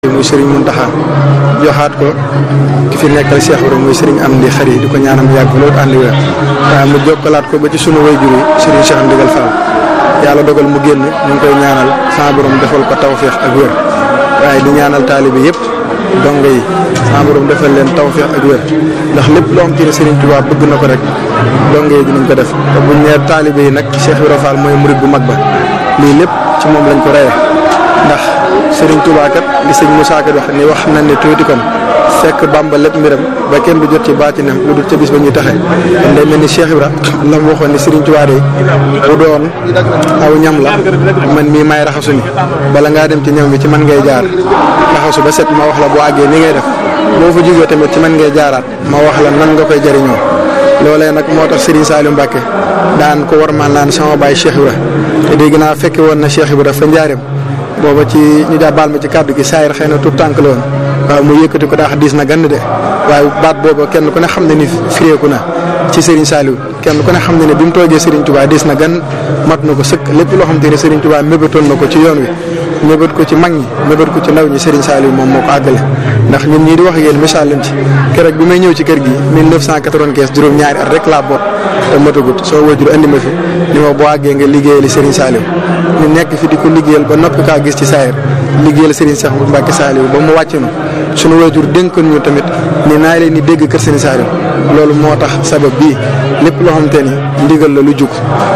muy Serigne Mountakha joxaat ko ki fi nekkal Cheikh Ibrahima muy Serigne Amdi Xari di ko ñaanam yàgg loolu ànd wér waaye mu jokkalaat ko ba ci sunu wayjur yi Serigne Cheikh Ndigal Fall yàlla dogal mu génn ñu ngi koy ñaanal sama borom defal ko tawféex ak wér waaye di ñaanal taalibe yëpp dongo yi sama borom defal leen tawféex ak wér ndax lépp loo xam ci ne Serigne Touba bëgg na ko rek dongo yi dinañ ko def te buñ nee taalibe yi nag Cheikh Ibrahima Fall mooy murid bu mag ba lii lépp ci moom lañ ko reye ndax Serigne Touba kat li sëñ Moussa kat wax ni wax nañ ne tuuti kon fekk Bamba lépp mbiram ba kenn du jot ci baatinam lu dul ca bis ba ñuy taxe kon day mel ni Cheikh Ibra la mu waxoon ni Serigne Touba de bu doon aw ñam la man mii may raxasu ni bala ngaa dem ci ñam bi ci man ngay jaar raxasu ba set ma wax la boo àggee ni ngay def boo fa jógee tamit ci man ngay jaaraat ma wax la nan nga koy jëriñoo loolee nag moo tax Serigne Saliou Mbacke daan ko war maan naan sama baay Cheikh Ibra te dégg naa fekke woon na Cheikh Ibra fa njaareem booba ci ñu daa baal ma ci kàddu gi saayir xëy na tout tànk la woon waaw mu yëkkati ko daax diis na gann de waaye baat booba kenn ku ne xam ne ni firéeku na ci Serigne Saliou kenn ku ne xam ne ne bi mu toogee Serigne Touba diis na gan mat na ko sëkk lépp loo xam te ne Serigne Touba mébétoon na ko ci yoon wi mébét ko ci mag ñi mébét ko ci ndaw ñi Serigne Saliou moom moo ko àggale ndax ñun ñii di wax ak yéen misaal lañ ci keroog bi may ñëw ci kër gi 1995 juróom-ñaari at rek laa boot te matagut soo wajur andi ma fi ni ma boo àggee nga liggéeyali Serigne Saliou ñu nekk fi di ko liggéeyal ba noppi kaa gis ci saayir liggéeyal Serigne Cheikh Mbacke Saliou ba mu wàcc nu sunu wajur dénkoon ñu tamit ni naa leen di dégg kër Serigne Saliou loolu moo tax sabab bii lépp loo xamante ni ndigal la lu jug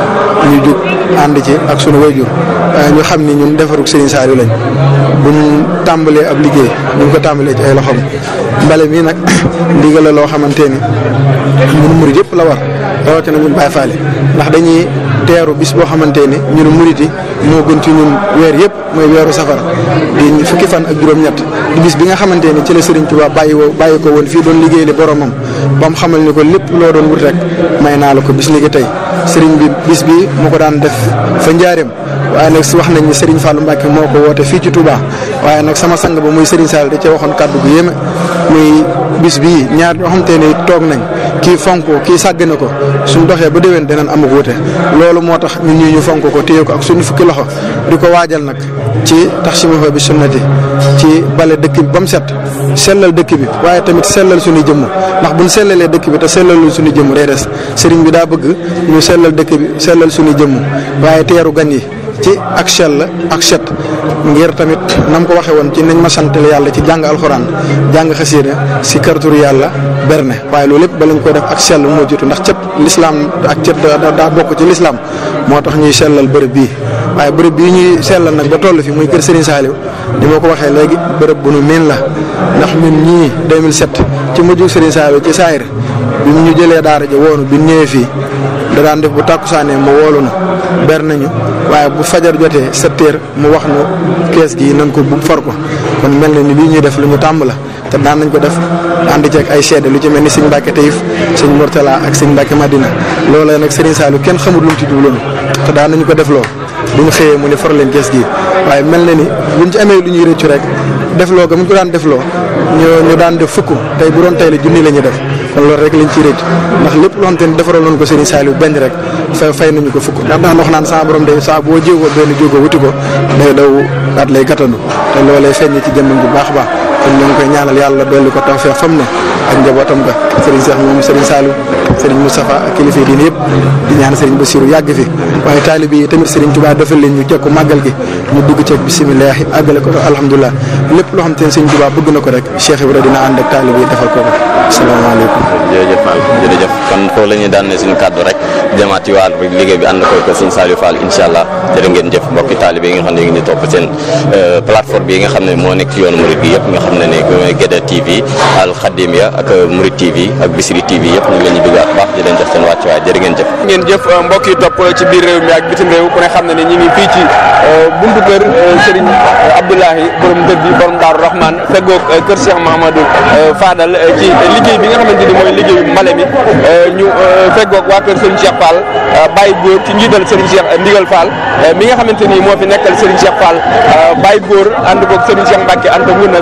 ñu jug ànd ci ak sunu wajur ñu xam ni ñun defarug Serigne Saliou lañ buñ tàmbalee ab liggéey buñ ko tàmbalee ci ay loxoom mbale mii nag ndigal la loo xamante ni ñun murid yëpp la war rawatina ñun Baye Fall ndax dañuy teeru bis boo xamante ni ñun murid yi moo gën ci ñun weer yëpp mooy weeru safar di fukki fan ak juróom-ñett di bis bi nga xamante ni ci la Serigne Touba bàyyi woo bàyyi ko woon fii doon liggéey li boromam ba mu xamal ni ko lépp loo doon wut rek may naa la ko bis ni ki tey Serigne bi bis bi mu ko daan def fa njaareem waaye nag wax nañ ni Serigne Fallou Mbacke moo ko woote fii ci Touba waaye nag sama sang ba muy Serigne Sall da cee waxoon kàddu gu yéeme muy bis bii ñaar ñoo xamante ni toog nañ kii fonk kii sàgg na ko suñ doxee ba déwén dinañ amuk wute loolu moo tax ñun ñii ñu fonk ko téye ko ak suñu fukki loxo di ko waajal nag ci tax si ma bi sunnati ci bale dëkk bi ba mu set sellal dëkk bi waaye tamit sellal suñu jëmm ndax buñ sellalee dëkk bi te sellalul suñu jëmm day des sëriñ bi daa bëgg ñu sellal dëkk bi sellal suñu jëmm waaye teeru gan yi ci ak sell ak set ngir tamit nam ko waxee woon ci nañ ma santal yàlla ci jàng alxuraan jàng xasiida si karturu yàlla berne waaye loolu lépp ba lañ koy def ak sell moo jiitu ndax cet lislaam ak cet daa bokk ci lislaam moo tax ñuy sellal bërëb bii waaye bërëb bii ñuy sellal nag ba toll fi muy kër Serigne Saliou ni ma ko waxee léegi bërëb bu nu miin la ndax ñun ñii 2007 ci mujjug Serigne Saliou ci saayir bi mu ñu jëlee daara ja woonu bi ñëwee fii da daan def bu tàkkusaanee mu woolu na ber nañu waaye bu fajar jotee sept heures mu wax nu kees gi nañ ko bu for ko kon mel na ni lii ñuy def lu ñu tàmb la te daan nañ ko def ànd ceeg ay seede lu ci mel ni sëñ Mbacke Taïf sëñ Mourtala ak sëñ Mbacke Madina loolee nag Serigne Saliou kenn xamul lu mu ci jubloon te daan nañu ko def loo bu ñu xëyee mu ne for leen kees gi waaye mel na ni buñ ci amee lu ñuy rëccu rek def loo ga mu ko daan def loo ñu ñu daan def fukk tey bu doon tey la junni la ñuy def kon loolu rek lañ ciy rëcc ndax lépp loo xamante ni defaral nañ ko Serigne Saliou benn rek fa fay nañu ko fukk ndax daan wax naan saa borom day saa boo jéegoo benn jógoo wuti ko day daw daat lay gàttandu te loolee feeñ ci jëmmam bu baax a baax kon ñoo ngi koy ñaanal yàlla dolli ko tawfeex fam ne ak njabootam ga Serigne Cheikh moom Serigne Saliou Serigne Moustapha ak kilifa yi diine yëpp di ñaan Serigne Bassirou yàgg fi waaye taalibe yi tamit Serigne Touba defal leen ñu jekku màggal gi ñu dugg ceeg bisimilah àggale ko alhamdulilah lépp loo xam te ne Serigne Touba bëgg na ko rek Cheikh Ibra dina ànd ak taalibe yi defal ko ko asalaamaaleykum. jërëjëf Fall jërëjëf kon foofu la ñuy daan ne suñu kàddu rek jëmaat ci wàllu liggéey bi ànd ko ko Serigne Saliou Fall incha allah jërë ngeen jëf mbokki taalibe yi nga xam ne ñu ngi topp seen plateforme bi nga xam ne moo nekk ci yoonu Mouride bi yëpp nga xam ne ne mooy Guédé TV Al Khadimia ak Mouride TV ak Bisri TV yëpp ñu ngi leen di bëggaat baax di leen jox seen wàcc waay jërë ngeen jëf ngeen jëf mbokk yi topp ci biir réew mi ak bitim réew ku ne xam ne ne ñi ngi fii ci buntu kër Serigne Abdoulahi borom dër bi borom Daaru Rahman feggoog kër Cheikh Mahamadou Fadal ci liggéey bi nga xamante ni mooy liggéeyu mbale mi ñu feggoog waa kër Serigne Cheikh Fall Baye Góor ci njiital Serigne Cheikh Ndigal Fall mi nga xamante ni moo fi nekkal Serigne Cheikh Fall Baye Góor ànd koog Serigne Cheikh Mbacke ànd koog Serigne Cheikh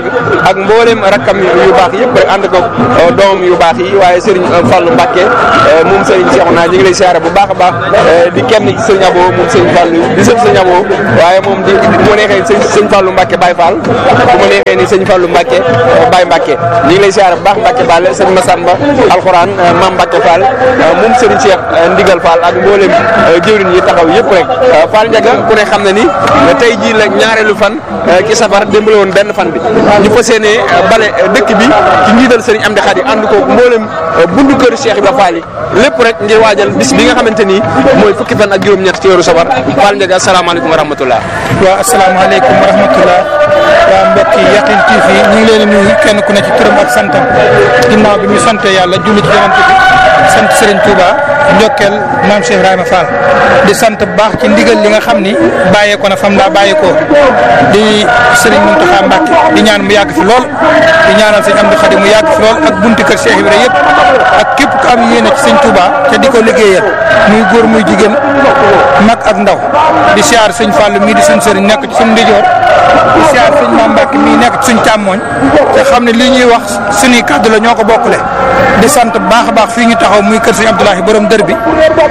ak mboolem rakkam yu baax yëpp rek ànd ko doomam yu baax yi waaye Serigne Fallou Mbacke moom Serigne Cheikhouna ñu ngi lay siyaare bu baax a baax di kenn ci Serigne Abo moom Serigne Fallou di sëf Serigne Abo waaye moom di bu ma neexee sëñ sëñ Fallou Mbacke Baye Fall bu ma neexee ni sëñ Fallou Mbacke Baye Mbacke ñu ngi lay siyaare bu baax Mbacke Ball sëñ Massamba Alxuraan Mam Mbacke Fall moom Serigne Cheikh Ndigal Fall ak mboolem jëwriñ yi taxaw yëpp rek Fall Ndiaga ku ne xam na ni tey jii la ñaareelu fan ci safar démb la woon benn fan bi ñu fas yéene bale dëkk bi ci njiital Serigne Amdi Khady ànd ko mboolem bundu kër Cheikh Ibrahima Fall yi lépp rek ngir waajal bis bi nga xamante ni mooy fukki fan ak juróom-ñett ci weeru safar Fall Ndiaga asalaamaaleykum wa rahmatullah waaw asalaamaaleykum wa rahmatullah waa mbokki Yaqin TV ñu ngi leen di nuyu kenn ku ne ci turam ak santam ginnaaw bi ñu sante yàlla julli ci yonent bi sant Serigne Touba njokkeel maam Cheikh Ibrahima Fall di sant bu baax ci ndigal li nga xam ni bàyyeekoo na fam daa bàyyeekoo di Serigne Mountakha Mbacké di ñaan mu yàgg fi lool di ñaanal sëñ Amdi Khady mu yàgg fi lool ak bunti kër Cheikh Ibrahima yëpp ak képp ku am yéene ci sëñ Touba te di ko liggéeyal muy góor muy jigéen mag ak ndaw di siyaar sëñ Fall mii di suñ sëriñ nekk ci suñ ndijoor di siyaar sëñ Maam Mbàkke mii nekk ci suñ càmmooñ te xam ne li ñuy wax suñuy kàddu la ñoo ko bokkule di sant bu baax a baax fii ñu taxaw muy kër sëñ Abdoulahi borom dër bi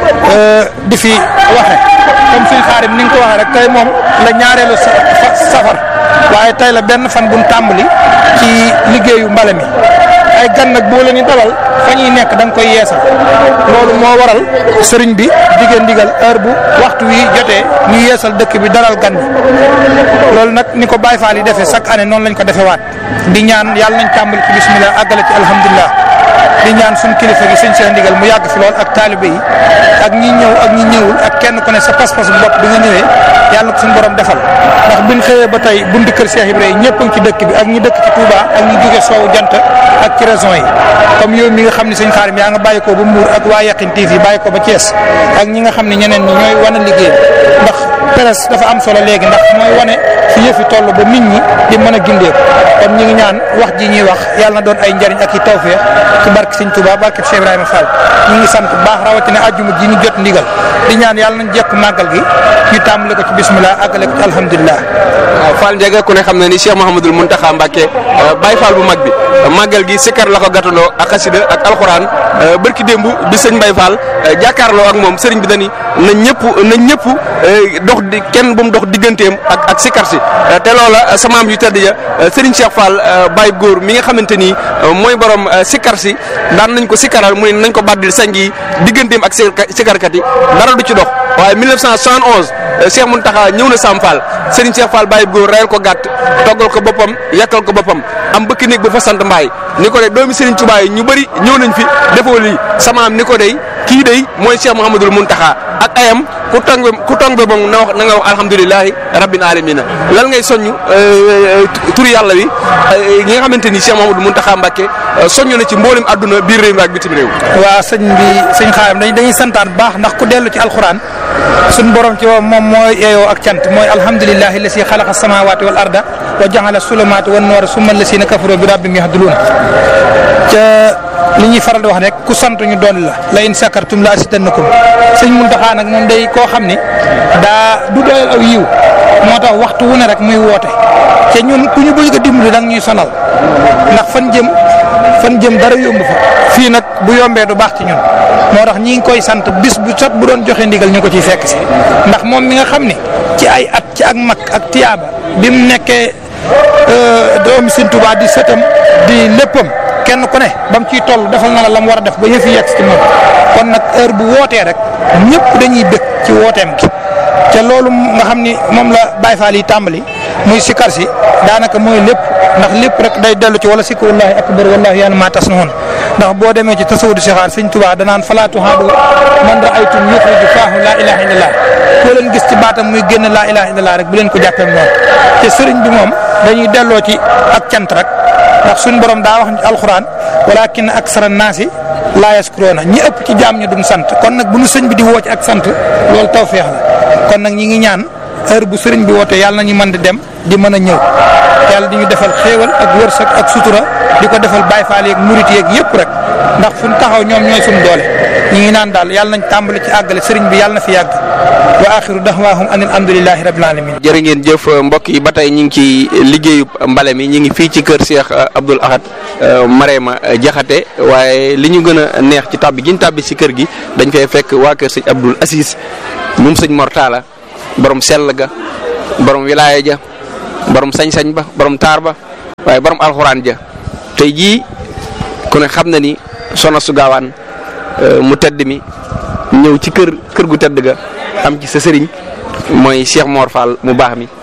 di fi waxe comme suñ xaarim ni nga ko waxee rek tey moom la ñaareelu safar waaye tey la benn fan buñ tàmbali ci liggéeyu mbale mi ay gan nag boo leen di dalal fa ñuy nekk da nga koy yeesal loolu moo waral sëriñ bi diggéen digal heure bu waxtu wi jotee ñu yeesal dëkk bi dalal gan bi loolu nag ni ko Baye Fall yi defee chaque année noonu lañ ko defee waat di ñaan yàlla nañ tàmbali ci bismillah àggale ci alhamdulilah di ñaan suñ kilifa gi sëñ Cheikh Ndigal mu yàgg fi lool ak taalibe yi ak ñi ñëw ak ñi ñëwul ak kenn ku ne sa pas-pas bu bopp bi nga ñëwee yàlla ko suñu borom defal ndax biñ xëyee ba tey buntu kër Cheikh Ibrahima ñëpp a ngi ci dëkk bi ak ñi dëkk ci Touba ak ñi jóge soowu jant ak ci région yi comme yow mi nga xam ne sëñ Xaarim yaa nga bàyyi ko ba Mbour ak waa Yaqin TV bàyyi ko ba Thiès ak ñi nga xam ne ñeneen ñi ñooy wane liggéey ndax presse dafa am solo léegi ndax mooy wane fi yëfi toll ba nit ñi di mën a gindeeku kon ñi ngi ñaan wax ji ñuy wax yàlla na doon ay njariñ ak i tawfeex ci barke sëñ Touba barke Cheikh Ibrahima Fall ñu ngi sant bu baax rawatina àjjuma ji ñu jot ndigal di ñaan yàlla nañ jekk màggal gi ñu tàmbale ko ci bismillah àggale ko ci alhamdulilah waaw Fall Ndiaga ku ne xam na ni Cheikh Mouhamadul Mountakha Mbacké Baye Fall bu mag bi màggal gi sikkar la ko gàttandoo ak xasida ak alxuraan barki démb bi sëñ Baye Fall jàkkaarloo ak moom sëriñ bi dani na ñëpp na ñëpp dox di kenn bu mu dox digganteem ak ak sikkar si te loola samaam yu tedd ja sëriñ Cheikh Fall Baye góor mi nga xamante ni mooy borom sikkar si daan nañ ko sikkaral mu ne nañ ko baddil sañ gi digganteem ak sikkarkat yi dara du ci dox waaye 1971 Cheikh Mountakha ñëw na Sam Fall Serigne Cheikh Fall Baye góor reyal ko gàtt toggal ko boppam yàkkal ko boppam am bëkk néeg ba fa sant mbaay ni ko de doomi Serigne Touba yi ñu bëri ñëw nañ fi defoo lii samaam ni ko dey kii dey mooy Cheikh Mouhamadul Mountakha ak ayam ku tong ku tong ba moom na wax na nga wax alhamdulilahi rabbil alamina lan ngay soññ turi yàlla wi ñi nga xamante ni Cheikh Mouhamadul Mountakha Mbacké soññ na ci mboolem àdduna biir réew mi ak bitim réew waa sëñ bi sëñ xaaram dañ dañuy santaan bu baax ndax ku dellu ci alxuraan suñ borom ci moom mooy yeeyoo ak cant mooy alhamdulilahi la si xalaqa samawati wal arda wa jaxala sulumaati wan noora summa la si na kafaro bi rabbim yahduluun ca li ñuy faral di wax rek ku sant ñu doon la la in sakartum la asidannakum sëñ Muntaxa nag moom day koo xam ni daa du doyal aw yiw moo tax waxtu wu ne rek muy woote te ñun ku ñu bëgg a dimbali da ñuy sonal ndax fan jëm fan jëm dara yomb fa fii nag bu yombee du baax ci ñun moo tax ñi ngi koy sant bis bu sot bu doon joxe ndigal ñu ko ciy fekk si ndax moom mi nga xam ni ci ay at ci ak mag ak tiyaaba bi mu nekkee doomi Sëñ Tuubaa di sëtam di léppam kenn ku ne ba mu ciy toll defal na la la mu war a def ba yëf yi yegg ci moom kon nag heure bu wootee rek ñëpp dañuy bëgg ci wooteem gi te loolu nga xam ni moom la Baye Fall yi tàmbali muy sikar si daanaka mooy lépp ndax lépp rek day dellu ci wala sikku wallahi akbar wallahi yàlla maa tas noonu ndax boo demee ci tasawudu sixaar sëñ Tuubaa danaan falaatu haadu man raaytum yuxriju faahu laa ilaha illallah koo leen gis ci baatam muy génn laa ilaha illallah rek bu leen ko jàppee noonu te sëriñ bi moom dañuy delloo ci ak cant rek ndax suñ borom daa wax ci alxuraan walakin aksara naasi laa yaskuroona ñi ëpp ci jaam ñi duñ sant kon nag bu nu sëñ bi di woo ci ak sant loolu tawféex la kon nag ñi ngi ñaan heure bu sëriñ bi woote yàlla nañu mën di dem di mën a ñëw yàlla di ñu defal xéewal ak wërsëg ak sutura di ko defal Baay Faal yeeg murit yeeg yëpp rek ndax fu ñu taxaw ñoom ñooy suñu doole ñu ngi naan daal yàlla nañ tàmbali ci àggale sëriñ bi yàlla na fi yàgg wa axiru daxwaahum an alhamdulillahi rabbil alamin jërë ngeen jëf mbokk yi ba tey ñu ngi ci liggéeyu mbale mi ñu ngi fii ci kër Cheikh Abdoul Ahad Marema Jaxate waaye li ñu gën a neex ci tàbbi gi ñu tàbbi si kër gi dañ fay fekk waa kër sëñ Abdoul Aziz moom sëñ Mortala borom sell ga borom wilaaya ja borom sañ-sañ ba borom taar ba waaye borom alxuraan ja tey jii ku ne xam na ni Soxna su Gaawaan mu tedd mi ñëw ci kër kër gu tedd ga am ci sa sëriñ mooy Cheikh Mor Fall mu baax mi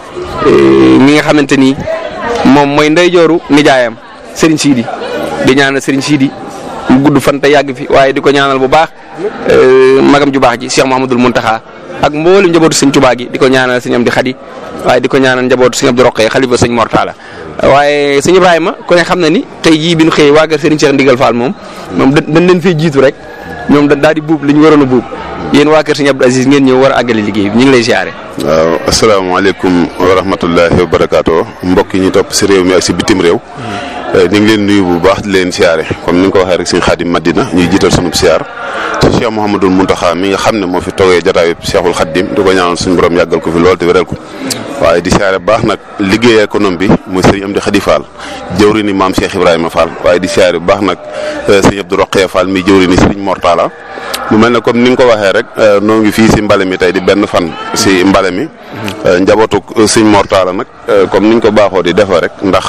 mi nga xamante ni moom mooy ndeyjooru nijaayam sëriñ Sidi di ñaanal sëriñ Sidi mu gudd fan te yàgg fi waaye di ko ñaanal bu baax magam ju baax ji Cheikh Mouhamadul Muntaxa ak mboolu njabootu sëñ Tuubaa gi di ko ñaanal sëñ Amdi Xadi waaye di ko ñaanal njabootu sëñ Abdu Roqee xalifa sëñ Mortala waaye sëñ Ibrahima ku ne xam na ni tey jii bi ñu xëyee waa kër Serigne Cheikh Ndigal Fall moom moom dañ leen fee jiitu rek ñoom daal di buub li ñu waroon a buub yéen waa kër sëñ Abdou Aziz ngeen ñëw war a àggale liggéey bi ñu ngi lay siyaare. waaw asalaamaaleykum wa rahmatullahi wa barakaatu mbokk yi ñu topp si réew mi ak si bitim réew. ñu ngi leen nuyu bu baax di leen siyaare comme ni nga ko waxee rek sëñ Xaadim Madina ñuy jiital sunub siyaar ci Cheikh Mouhamadul Muntaxa mi nga xam ne moo fi toogee jotaayu Cheikhul Xaadim di ko ñaanal suñu borom yàggal ko fi lool te wéral ko waaye di siyaare bu baax nag liggéey économie bi muy sëriñ Amdi Xadi Fall jëwri ni maam Cheikh Ibrahima Fall waaye di siyaare bu baax nag sëñ Abdou Roqee Fall mi jëwri ni sëriñ Mortala mu mel ne comme ni nga ko waxee rek noo ngi fii si mbale mi tey di benn fan si mbale mi njabootu sëñ Mortala nag comme niñ ko baaxoo di defee rek ndax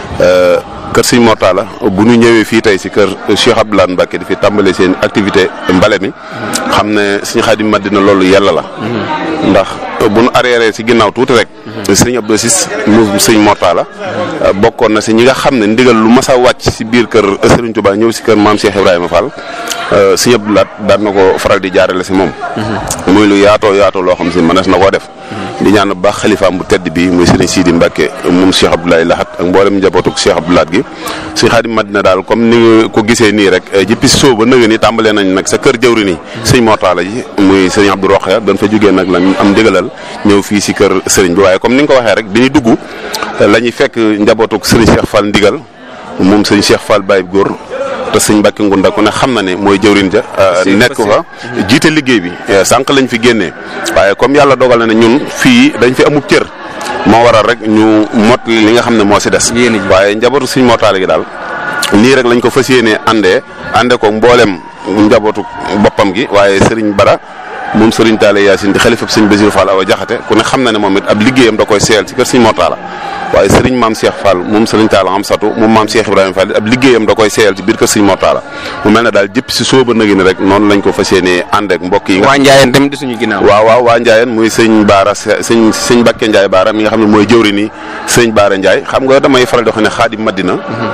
kër sëñ Mortala bu ñu ñëwee fii tey si kër Cheikh Abdoulaye Mbacke di fi tàmbale seen activité mbale mi xam ne suñu Xaadim Madina loolu yàlla la ndax bu nu arrière si ginnaaw tuuti rek sëñ Abdou Sis mu sëñ Mortala bokkoon na si ñi nga xam ne ndigal lu mas a wàcc si biir kër Serigne Touba ñëw si kër maam Cheikh Ibrahima Fall sëñ Abdou Laat daan na ko faral di jaarale si moom muy lu yaatoo yaatoo loo xam si mënees na koo def di ñaan bu baax xalifaam bu tedd bi muy Serigne Sidi Mbacke moom Cheikh Abdoulaye Lahat ak mboolem njabootu Cheikh Abdou Lahat gi sëñ Xaadim Madina daal comme ni nga ko gisee nii rek jëppi soo ba nëga ni tàmbalee nañ nag sa kër jëwri nii sëñ Mortala ji muy sëñ Abdou Roxaya dañ fa jógee nag lañ am ndigalal ñëw fii si kër sëriñ bi waaye comme ni nga ko waxee rek bi ñu dugg la ñuy fekk njabootu sëriñ Cheikh Fall ndigal moom sëñ Cheikh Fall Baye góor te sëñ Mbacke Ngunda ku ne xam na ne mooy jëwrin ja nekk fa jiite liggéey bi sànq lañ fi génnee waaye comme yàlla dogal na ne ñun fii dañ fi amub cër moo waral rek ñu mot li nga xam ne moo si des waaye njabootu sëñ Mortala gi daal nii rek lañ ko fas yéenee àndee ànde ko mboolem njabootu boppam gi waaye sëriñ Bara moom sëriñ Taale Yaasin di xalifa sëñ Basiru Fall awa jaxate ku ne xam na ne moom it ab liggéeyam da koy seel ci kër sëñ Mortala waaye sëriñ maam Cheikh Fall moom sëriñ Taala am satu moom maam Cheikh Ibrahima Fall ab liggéeyam da koy seel ci biir kër sëñ Mortala mu mel ne daal jëpp si sóoba nagi ni rek noonu lañ ko fas yéenee ànd ak mbokk yi nga waa Njaayeen tamit di suñu ginnaaw waaw waaw waa Njaayeen muy sëñ Baara sëñ sëñ Bakke Njaay Baara mi nga xam ne mooy jëwri ni sëñ Baara Njaay xam nga damay faral di wax ne Xaadim Madina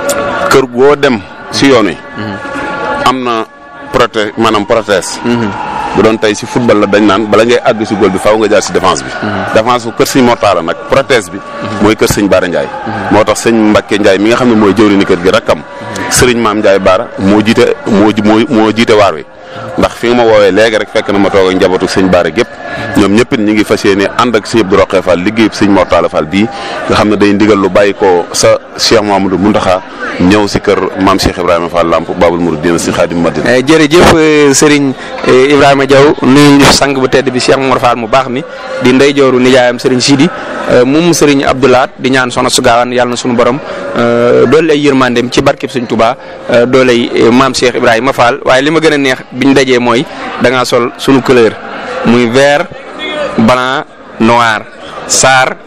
kër goo dem si yoon wi am na proté maanaam protège bu doon tey si football la dañ naan bala ngay àgg si góol bi faaw nga jaar si défense bi défense bu kër sëñ Mortala nag protège bi mooy kër sëñ Baara Ndiaye moo tax sëñ Mbacke Ndiaye mi nga xam ne mooy jëwri ni kër gi rakkam sëriñ maam Ndiaye Baara moo jiite moo moo moo jiite waar wi ndax fi nga ma woowee léegi rek fekk na ma toog ak njabootu sëñ Baara gépp ñoom ñëpp it ñi ngi fas yéene ànd ak sëñ Abdou Roqee Fall liggéey sëñ Mortala Fall bii nga xam ne day ndigal lu bàyyi ko sa Cheikh Mamadou Muntaxa ñëw si kër maam Cheikh Ibrahima Fall Lamp Babul Mouridina si Xaadim Madina jërëjëf Serigne Ibrahima Diaw nuyu ñu sang bu tedd bi Cheikh Mor Fall mu baax mi di ndey jooru nijaayam Serigne Sidi moom Serigne Abdoulaat di ñaan soxna su gaawaan yàlla na suñu borom doole ay yërmandeem ci barkeb Sëñ Touba doole ay maam Cheikh Ibrahima Fall waaye li ma gën a neex biñ dajee mooy da ngaa sol suñu couleur muy vert blanc noir saar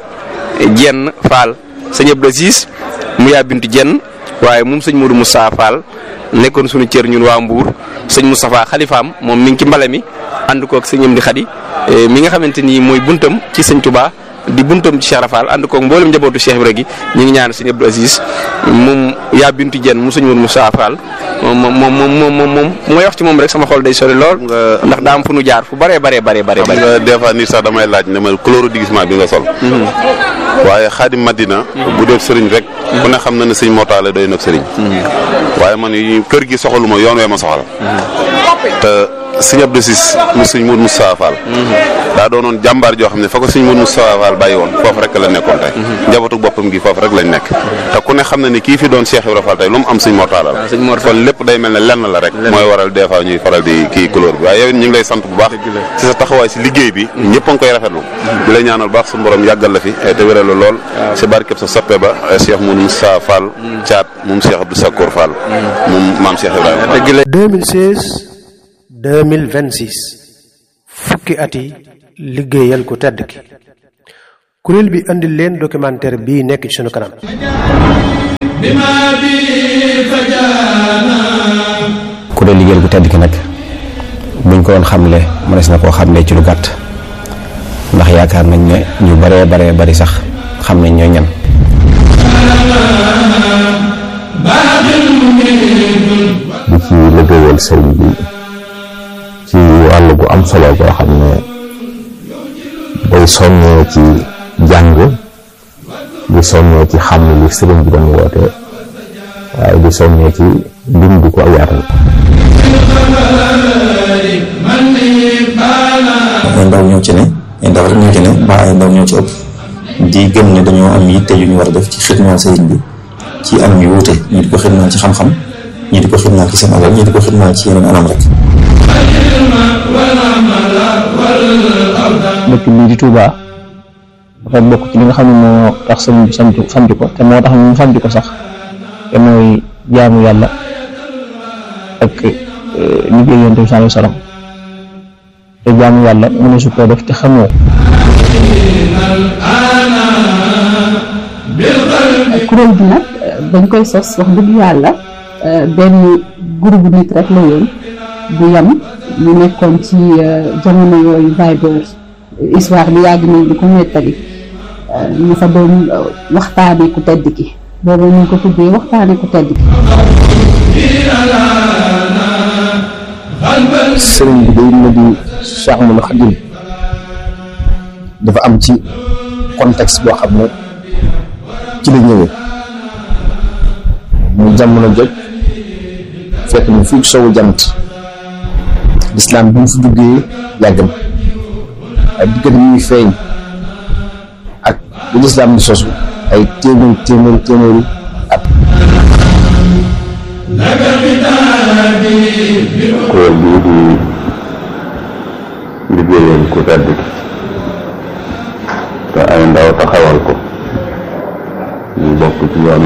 jenn Fall sëñ Abdou Aziz mu yaa bintu jenn waaye moom sëñ Modou Moussa Fall nekkoon suñu cër ñun waa Mbour sëñ Moustapha xalifaam moom mi ngi ci mbale mi ànd koog sëñ Amdi Xadi mi nga xamante ni mooy buntam ci sëñ Touba di buntam ci Cheikh Rafal ànd koog mboolem njabootu Cheikh Ibra gi ñu ngi ñaan sëñ Abdou Aziz moom yaa bintu jenn mu sëñ Modou Moussa Fall moom moom moom moom moom mooy wax ci moom rek sama xol day sori lool. ndax daa am fu nu jaar fu bëree bëree bëree bëri. xam nga des fois nit sax damay laaj ne ma couleur déguisement bi nga sol. waaye Xaadim Madina. bu dee sëriñ rek. ku ne xam na ne sëñ Mortala doy na sëriñ. waaye man yi kër gi soxaluma yoon wee ma soxal. te sëñ Abdou Sis mu sëñ Mourou Moustapha Fall daa doonoon jàmbaar joo xam ne fa ko sëñ Mourou Moustapha Fall bàyyi woon foofu rek la nekkoon tey njabootu boppam gi foofu rek lañ nekk te ku ne xam na ni kii fi doon Cheikh Ibrahima Fall tey lu mu am sëñ Mortala la sëñ Mor Fall. kon lépp day mel ne lenn la rek mooy waral des fois ñuy faral di kii couleur bi waaye yow it ñu ngi lay sant bu baax ci sa taxawaay si liggéey bi ñëpp a ngi koy rafetlu di lay ñaanal baax suñu borom yàggal la fi te wéral la lool si barkeb sa soppe ba Cheikh Mourou Moustapha Fall caat moom Cheikh Abdou Sakour Fall moom maam Cheikh Ibrahima Fall dëgg la 2016 2026 fukki at yi liggéeyal ku tedd ki kuréel bi andil leen documentaire bii nekk ci sunu kanam ku dee liggéeyal bu tedd ki nag buñ ko doon xamle mënees na koo xamle ci lu gàtt ndax yaakaar nañ ne ñu baree baree bari sax xam nañ ñooy ñan di ci liggéeyal sëriñ bi ci wàll gu am solo boo xam ne day soññee ci jàng di soññee ci xam li sëriñ bi doon woote waaye di soññee ci bind ko ak yaatal ay ndaw ñoo ci ne ay ndaw rek ñoo ci ne mbaa ay ndaw ñoo ci ëpp di gëm ne dañoo am yitte yu ñu war a def ci xidmaal sëriñ bi ci anam yu wuute ñii di ko xidmaal ci xam-xam ñii di ko xidmaal ci seen alal ñii di ko xidmaal ci yeneen anam rek dëkk bii di Touba dafa bokk ci li nga xam ne moo tax sëriñ bi sant sant ko te moo tax ñu sant ko sax te mooy jaamu yàlla ak liggéey yonent bi sallallahu alayhi wasallam te jaamu yàlla mu ne su koo def te xamoo kuréel bi nag dañ koy sos wax dëgg yàlla benn groupe nit rek la yoon bu yam ñu nekkoon ci jamono yooyu baay boobu histoire bi yàgg nañ di ko nettali ñu fa doon waxtaane ku tedd ki boobu ñu ko tuddee waxtaane ku tedd ki sëriñ bi day na di Cheikh Ahmadou Khadim dafa am ci contexte boo xam ne ci la ñëwee mu jamono joj fekk na fii sowu jant lislaam bi mu fi duggee yàgg na ay diggante ñuy feeñ ak bu lislaam di sosu ay téeméeri téeméeri téeméeri at kuréel bii di liggéeyal ku tedd ki te ay ndaw taxawal ko ñu bokk ci yoonu